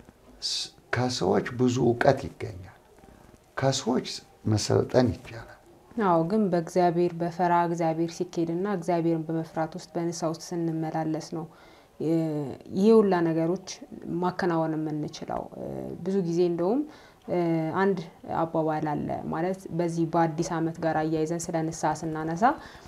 ከሰዎች ብዙ እውቀት ይገኛል። ከሰዎች መሰልጠን ይቻላል። አዎ ግን በእግዚአብሔር በፈራ እግዚአብሔር ሲኬድና እግዚአብሔርን በመፍራት ውስጥ በንስሐ ውስጥ ስንመላለስ ነው ይሄ ሁላ ነገሮች ማከናወን የምንችለው። ብዙ ጊዜ እንደውም አንድ አባባል አለ ማለት በዚህ በአዲስ ዓመት ጋር አያይዘን ስለ ንስሐ ስናነሳ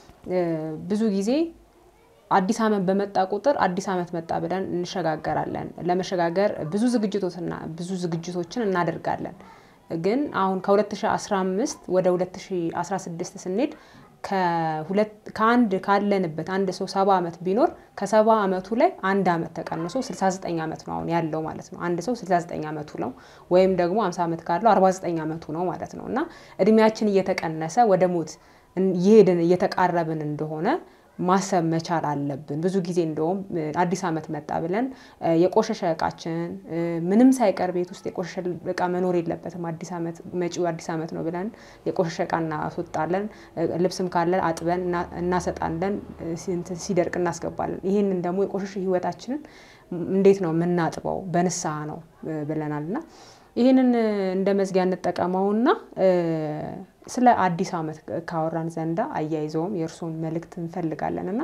ብዙ ጊዜ አዲስ ዓመት በመጣ ቁጥር አዲስ ዓመት መጣ ብለን እንሸጋገራለን። ለመሸጋገር ብዙ ዝግጅቶችና ብዙ ዝግጅቶችን እናደርጋለን። ግን አሁን ከ2015 ወደ 2016 ስንሄድ ከአንድ ካለንበት አንድ ሰው ሰባ ዓመት ቢኖር ከሰባ ዓመቱ ላይ አንድ ዓመት ተቀንሶ 69 ዓመት ነው አሁን ያለው ማለት ነው። አንድ ሰው 69 ዓመቱ ነው ወይም ደግሞ 50 ዓመት ካለው 49 ዓመቱ ነው ማለት ነው። እና እድሜያችን እየተቀነሰ ወደ ሞት እየሄድን እየተቃረብን እንደሆነ ማሰብ መቻል አለብን። ብዙ ጊዜ እንደውም አዲስ ዓመት መጣ ብለን የቆሸሸ እቃችንን ምንም ሳይቀር ቤት ውስጥ የቆሸሸ እቃ መኖር የለበትም። አዲስ ዓመት መጪው አዲስ ዓመት ነው ብለን የቆሸሸ እቃ እናስወጣለን። ልብስም ካለን አጥበን እናሰጣለን፣ ሲደርቅ እናስገባለን። ይህንን ደግሞ የቆሸሸ ሕይወታችንን እንዴት ነው የምናጥበው? በንስሐ ነው ብለናል እና ይህንን እንደ መዝጊያ እንጠቀመውና ስለ አዲስ ዓመት ካወራን ዘንዳ አያይዘውም የእርስዎን መልእክት እንፈልጋለን እና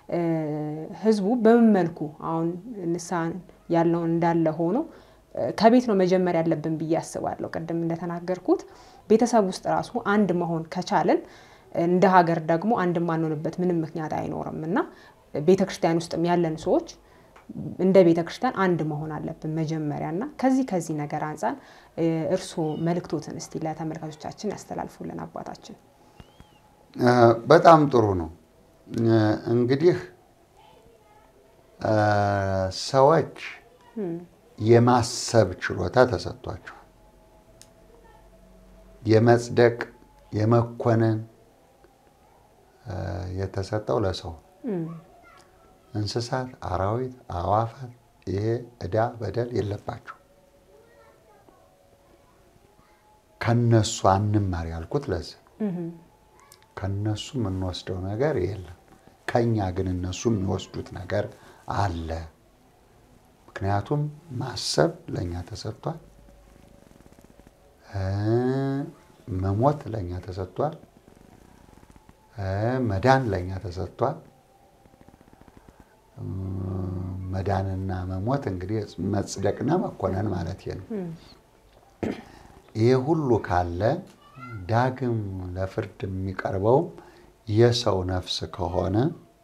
ህዝቡ በምን መልኩ አሁን ንስሐ ያለውን እንዳለ ሆኖ ከቤት ነው መጀመር ያለብን ብዬ አስባለሁ። ቅድም እንደተናገርኩት ቤተሰብ ውስጥ ራሱ አንድ መሆን ከቻልን እንደ ሀገር ደግሞ አንድ የማንሆንበት ምንም ምክንያት አይኖርም እና ቤተ ክርስቲያን ውስጥም ያለን ሰዎች እንደ ቤተ ክርስቲያን አንድ መሆን አለብን መጀመሪያ እና ከዚህ ከዚህ ነገር አንጻር እርስዎ መልእክቶትን እስቲ ለተመልካቾቻችን ያስተላልፉልን አባታችን። በጣም ጥሩ ነው። እንግዲህ ሰዎች የማሰብ ችሎታ ተሰጥቷቸዋል። የመጽደቅ የመኮነን የተሰጠው ለሰው እንስሳት፣ አራዊት፣ አዋፋት ይሄ ዕዳ በደል የለባቸው። ከነሱ አንማር ያልኩት ለዚህ ከነሱ የምንወስደው ነገር የለም። ከኛ ግን እነሱ የሚወስዱት ነገር አለ። ምክንያቱም ማሰብ ለእኛ ተሰጥቷል። መሞት ለእኛ ተሰጥቷል። መዳን ለእኛ ተሰጥቷል። መዳንና መሞት እንግዲህ መጽደቅና መኮነን ማለት ነው። ይሄ ሁሉ ካለ ዳግም ለፍርድ የሚቀርበውም የሰው ነፍስ ከሆነ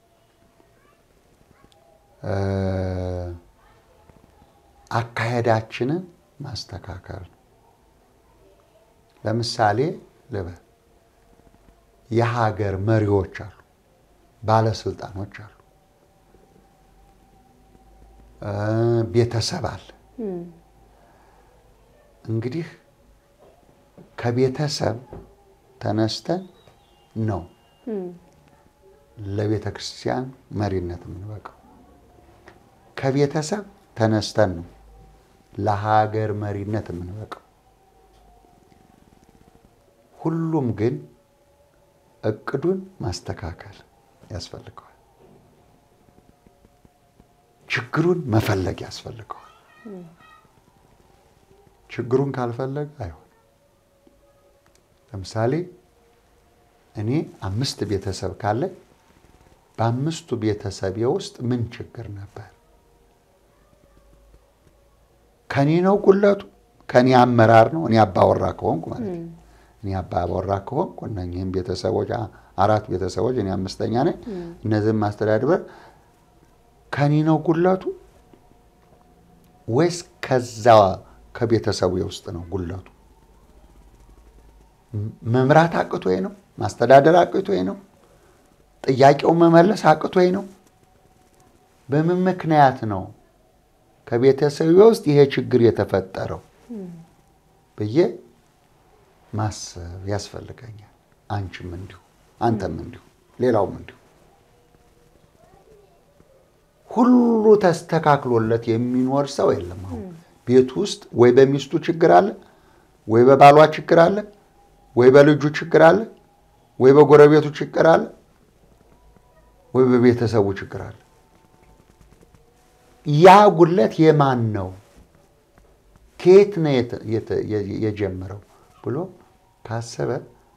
አካሄዳችንን ማስተካከል ነው። ለምሳሌ ልበል፣ የሀገር መሪዎች አሉ፣ ባለስልጣኖች አሉ፣ ቤተሰብ አለ። እንግዲህ ከቤተሰብ ተነስተን ነው ለቤተ ክርስቲያን መሪነት የምንበቃው። ከቤተሰብ ተነስተን ነው ለሀገር መሪነት የምንበቃው። ሁሉም ግን እቅዱን ማስተካከል ያስፈልገዋል። ችግሩን መፈለግ ያስፈልገዋል። ችግሩን ካልፈለግ አይሆን። ለምሳሌ እኔ አምስት ቤተሰብ ካለ በአምስቱ ቤተሰቤ ውስጥ ምን ችግር ነበር? ከኔ ነው ጉለቱ? ከኔ አመራር ነው? እኔ አባወራ ከሆንኩ ማለት ነው። እኔ አባወራ ከሆንኩ እነኝህም ቤተሰቦች አራት ቤተሰቦች እኔ አምስተኛ ነኝ። እነዚህም ማስተዳድበር ከኔ ነው ጉለቱ ወይስ ከዛ ከቤተሰቡ ውስጥ ነው ጉለቱ? መምራት አቅቶኝ ነው? ማስተዳደር አቅቶኝ ነው? ጥያቄውን መመለስ አቅቶኝ ነው? በምን ምክንያት ነው ከቤተሰቤ ውስጥ ይሄ ችግር የተፈጠረው ብዬ ማሰብ ያስፈልገኛል። አንቺም እንዲሁ፣ አንተም እንዲሁ፣ ሌላውም እንዲሁ። ሁሉ ተስተካክሎለት የሚኖር ሰው የለም። አሁን ቤቱ ውስጥ ወይ በሚስቱ ችግር አለ፣ ወይ በባሏ ችግር አለ፣ ወይ በልጁ ችግር አለ፣ ወይ በጎረቤቱ ችግር አለ፣ ወይ በቤተሰቡ ችግር አለ። ያ ጉለት የማን ነው? ከየት ነው የጀመረው ብሎ ካሰበ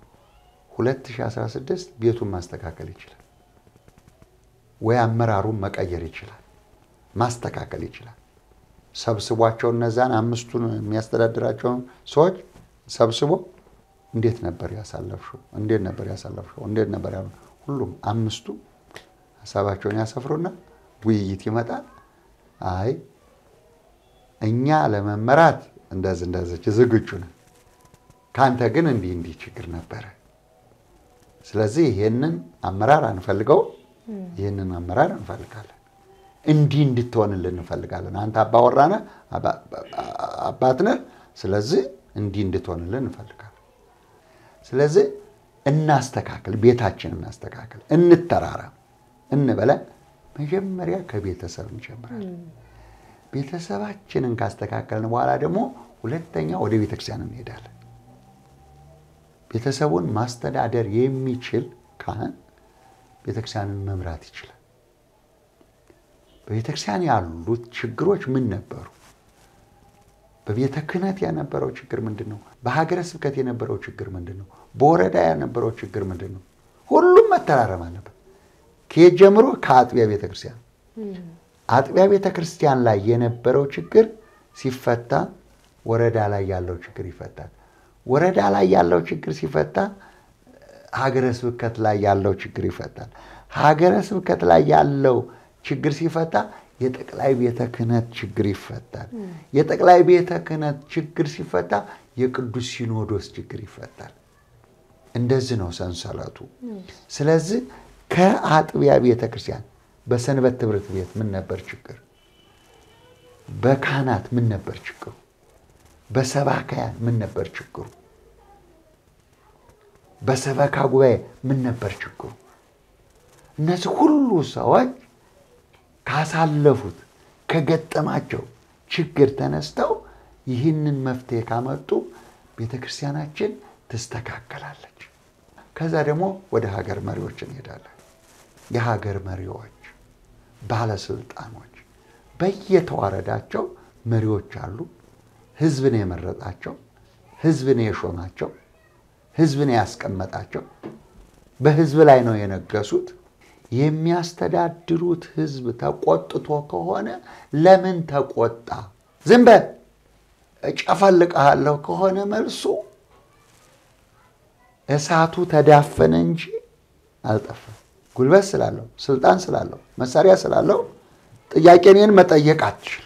2016 ቤቱን ማስተካከል ይችላል፣ ወይ አመራሩን መቀየር ይችላል፣ ማስተካከል ይችላል። ሰብስቧቸው እነዛን አምስቱን የሚያስተዳድራቸውን ሰዎች ሰብስቦ እንዴት ነበር ያሳለፍሽው? እንዴት ነበር ያሳለፍሽው? እንዴት ነበር ያ ሁሉም አምስቱ ሀሳባቸውን ያሰፍሩና ውይይት ይመጣል። አይ እኛ ለመመራት እንደዚህ እንደዚች ዝግጁ ነን፣ ከአንተ ግን እንዲህ እንዲህ ችግር ነበረ። ስለዚህ ይሄንን አመራር አንፈልገው፣ ይህንን አመራር እንፈልጋለን። እንዲህ እንድትሆንልን እንፈልጋለን። አንተ አባወራ ነህ፣ አባት ነህ። ስለዚህ እንዲህ እንድትሆንልን እንፈልጋለን። ስለዚህ እናስተካክል፣ ቤታችንን እናስተካክል፣ እንተራረም እንበለን። መጀመሪያ ከቤተሰብ እንጀምራለን። ቤተሰባችንን ካስተካከልን በኋላ ደግሞ ሁለተኛ ወደ ቤተክርስቲያን እንሄዳለን። ቤተሰቡን ማስተዳደር የሚችል ካህን ቤተክርስቲያንን መምራት ይችላል። በቤተክርስቲያን ያሉት ችግሮች ምን ነበሩ? በቤተ ክህነት የነበረው ችግር ምንድን ነው? በሀገረ ስብከት የነበረው ችግር ምንድን ነው? በወረዳ የነበረው ችግር ምንድን ነው? ሁሉም መተራረም አለበት። ከየት ጀምሮ? ከአጥቢያ ቤተ ክርስቲያን። አጥቢያ ቤተ ክርስቲያን ላይ የነበረው ችግር ሲፈታ ወረዳ ላይ ያለው ችግር ይፈታል። ወረዳ ላይ ያለው ችግር ሲፈታ ሀገረ ስብከት ላይ ያለው ችግር ይፈታል። ሀገረ ስብከት ላይ ያለው ችግር ሲፈታ የጠቅላይ ቤተ ክህነት ችግር ይፈታል። የጠቅላይ ቤተ ክህነት ችግር ሲፈታ የቅዱስ ሲኖዶስ ችግር ይፈታል። እንደዚህ ነው ሰንሰለቱ። ስለዚህ ከአጥቢያ ቤተ ክርስቲያን በሰንበት ትምህርት ቤት ምን ነበር ችግር? በካህናት ምን ነበር ችግሩ? በሰባካያን ምን ነበር ችግሩ? በሰበካ ጉባኤ ምን ነበር ችግሩ? እነዚህ ሁሉ ሰዎች ካሳለፉት ከገጠማቸው ችግር ተነስተው ይህንን መፍትሄ ካመጡ ቤተ ክርስቲያናችን ትስተካከላለች። ከዛ ደግሞ ወደ ሀገር መሪዎች እንሄዳለን። የሀገር መሪዎች፣ ባለስልጣኖች በየተዋረዳቸው መሪዎች አሉ። ህዝብ ነው የመረጣቸው፣ ህዝብ ነው የሾማቸው፣ ህዝብ ነው ያስቀመጣቸው። በህዝብ ላይ ነው የነገሱት። የሚያስተዳድሩት ህዝብ ተቆጥቶ ከሆነ ለምን ተቆጣ? ዝም በል እጨፈልቅሃለሁ ከሆነ መልሱ እሳቱ ተዳፈነ እንጂ አልጠፋም። ጉልበት ስላለው፣ ስልጣን ስላለው፣ መሳሪያ ስላለው ጥያቄ እኔን መጠየቅ አትችልም።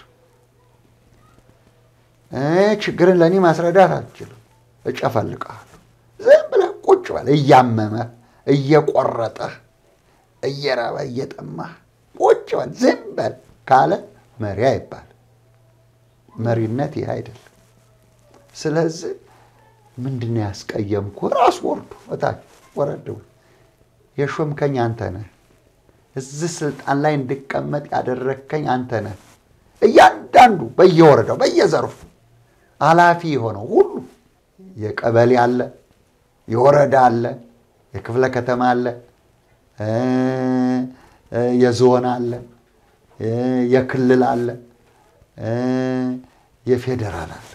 ችግርን ለእኔ ማስረዳት አትችልም። እጨፈልቅሃለሁ። ዝም ብለህ ቁጭ በል እያመመህ እየቆረጠህ እየራበ እየጠማህ ቁጭ በል ዝም በል ካለ መሪ አይባል። መሪነት ይህ አይደለም። ስለዚህ ምንድን ነው ያስቀየምኩ? ራሱ ወርዶ እታች ወረድ የሾምከኝ አንተ ነህ። እዚህ ስልጣን ላይ እንድቀመጥ ያደረግከኝ አንተ ነህ። እያንዳንዱ በየወረዳው በየዘርፉ ኃላፊ የሆነው ሁሉ የቀበሌ አለ፣ የወረዳ አለ፣ የክፍለ ከተማ አለ የዞን አለ፣ የክልል አለ፣ የፌዴራል አለ።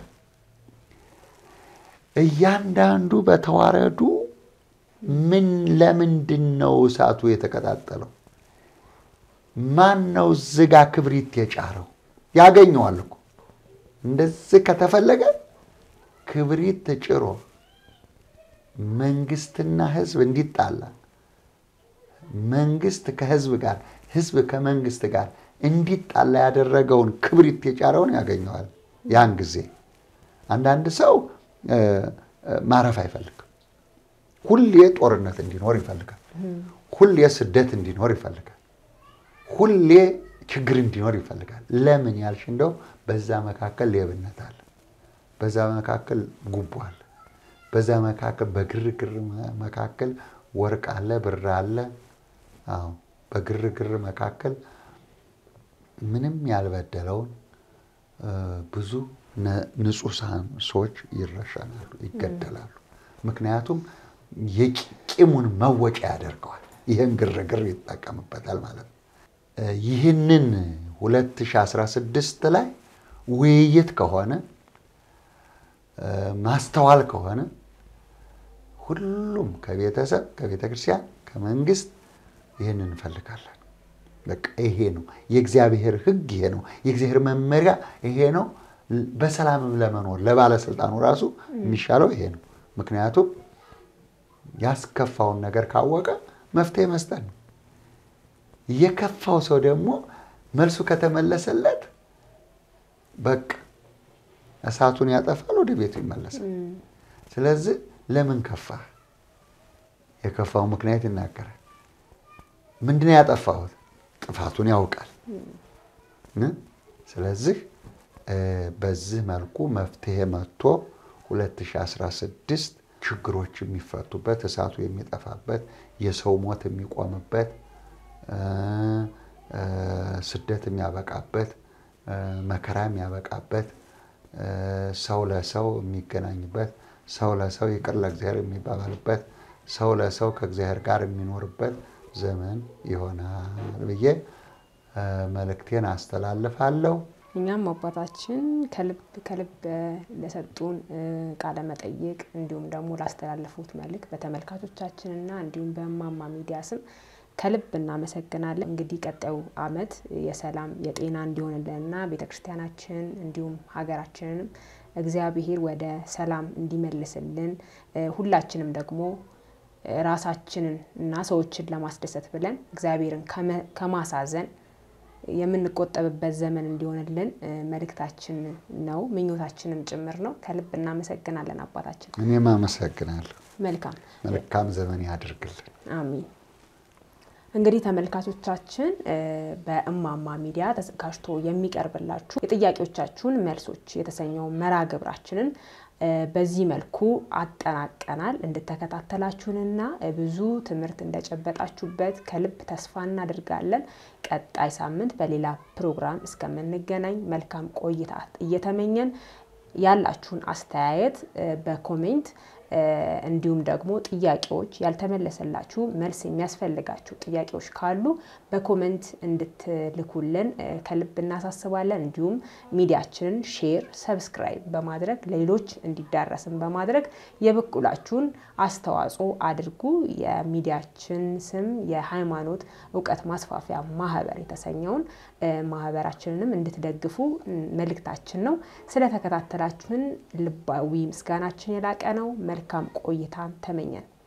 እያንዳንዱ በተዋረዱ ምን ለምንድን ነው እሳቱ የተቀጣጠለው? ማን ነው ዝጋ ክብሪት የጫረው? ያገኘዋል እኮ እንደዚህ ከተፈለገ ክብሪት ተጭሮ መንግስትና ህዝብ እንዲጣላ መንግስት ከህዝብ ጋር ህዝብ ከመንግስት ጋር እንዲጣላ ያደረገውን ክብሪት የጫረውን ያገኘዋል። ያን ጊዜ አንዳንድ ሰው ማረፍ አይፈልግም። ሁሌ ጦርነት እንዲኖር ይፈልጋል። ሁሌ ስደት እንዲኖር ይፈልጋል። ሁሌ ችግር እንዲኖር ይፈልጋል። ለምን ያልሽ እንደው በዛ መካከል ሌብነት አለ፣ በዛ መካከል ጉቦ አለ፣ በዛ መካከል በግርግር መካከል ወርቅ አለ፣ ብር አለ። አዎ በግርግር መካከል ምንም ያልበደለውን ብዙ ንጹሐን ሰዎች ይረሸናሉ፣ ይገደላሉ። ምክንያቱም የቂሙን መወጫ ያደርገዋል። ይህን ግርግር ይጠቀምበታል ማለት ነው። ይህንን 2016 ላይ ውይይት ከሆነ ማስተዋል ከሆነ ሁሉም ከቤተሰብ ከቤተ ክርስቲያን ከመንግስት ይህንን እንፈልጋለን። በቃ ይሄ ነው የእግዚአብሔር ሕግ ይሄ ነው የእግዚአብሔር መመሪያ ይሄ ነው። በሰላምም ለመኖር ለባለስልጣኑ ራሱ የሚሻለው ይሄ ነው። ምክንያቱም ያስከፋውን ነገር ካወቀ መፍትሄ መስጠት ነው። የከፋው ሰው ደግሞ መልሱ ከተመለሰለት በቃ እሳቱን ያጠፋል፣ ወደ ቤቱ ይመለሳል። ስለዚህ ለምን ከፋህ? የከፋው ምክንያት ይናገራል። ምንድነው ያጠፋሁት? ጥፋቱን ያውቃል። ስለዚህ በዚህ መልኩ መፍትሄ መጥቶ 2016 ችግሮች የሚፈቱበት እሳቱ የሚጠፋበት የሰው ሞት የሚቆምበት ስደት የሚያበቃበት መከራ የሚያበቃበት ሰው ለሰው የሚገናኝበት ሰው ለሰው ይቅር ለእግዚአብሔር የሚባባልበት ሰው ለሰው ከእግዚአብሔር ጋር የሚኖርበት ዘመን ይሆናል ብዬ መልእክቴን አስተላልፋለሁ። እኛም አባታችን ከልብ ከልብ ለሰጡን ቃለ መጠይቅ እንዲሁም ደግሞ ላስተላለፉት መልእክት በተመልካቾቻችንና እንዲሁም በእማማ ሚዲያ ስም ከልብ እናመሰግናለን። እንግዲህ ቀጣዩ ዓመት የሰላም የጤና እንዲሆንልንና ቤተ ክርስቲያናችን እንዲሁም ሀገራችንንም እግዚአብሔር ወደ ሰላም እንዲመልስልን ሁላችንም ደግሞ ራሳችንን እና ሰዎችን ለማስደሰት ብለን እግዚአብሔርን ከማሳዘን የምንቆጠብበት ዘመን እንዲሆንልን መልእክታችን ነው፣ ምኞታችንም ጭምር ነው። ከልብ እናመሰግናለን አባታችን። እኔም አመሰግናለሁ። መልካም መልካም ዘመን ያድርግልን። አሚን። እንግዲህ ተመልካቾቻችን በእማማ ሚዲያ ተዘጋጅቶ የሚቀርብላችሁ የጥያቄዎቻችሁን መልሶች የተሰኘው መርሃ ግብራችንን በዚህ መልኩ አጠናቀናል። እንድተከታተላችሁንና ብዙ ትምህርት እንደጨበጣችሁበት ከልብ ተስፋ እናደርጋለን። ቀጣይ ሳምንት በሌላ ፕሮግራም እስከምንገናኝ መልካም ቆይታ እየተመኘን ያላችሁን አስተያየት በኮሜንት እንዲሁም ደግሞ ጥያቄዎች ያልተመለሰላችሁ መልስ የሚያስፈልጋችሁ ጥያቄዎች ካሉ በኮመንት እንድትልኩልን ከልብ እናሳስባለን። እንዲሁም ሚዲያችንን ሼር፣ ሰብስክራይብ በማድረግ ለሌሎች እንዲዳረስን በማድረግ የበኩላችሁን አስተዋጽኦ አድርጉ። የሚዲያችን ስም የሃይማኖት እውቀት ማስፋፊያ ማህበር የተሰኘውን ማህበራችንንም እንድትደግፉ መልእክታችን ነው። ስለተከታተላችሁን ልባዊ ምስጋናችን የላቀ ነው። መልካም ቆይታን ተመኘን።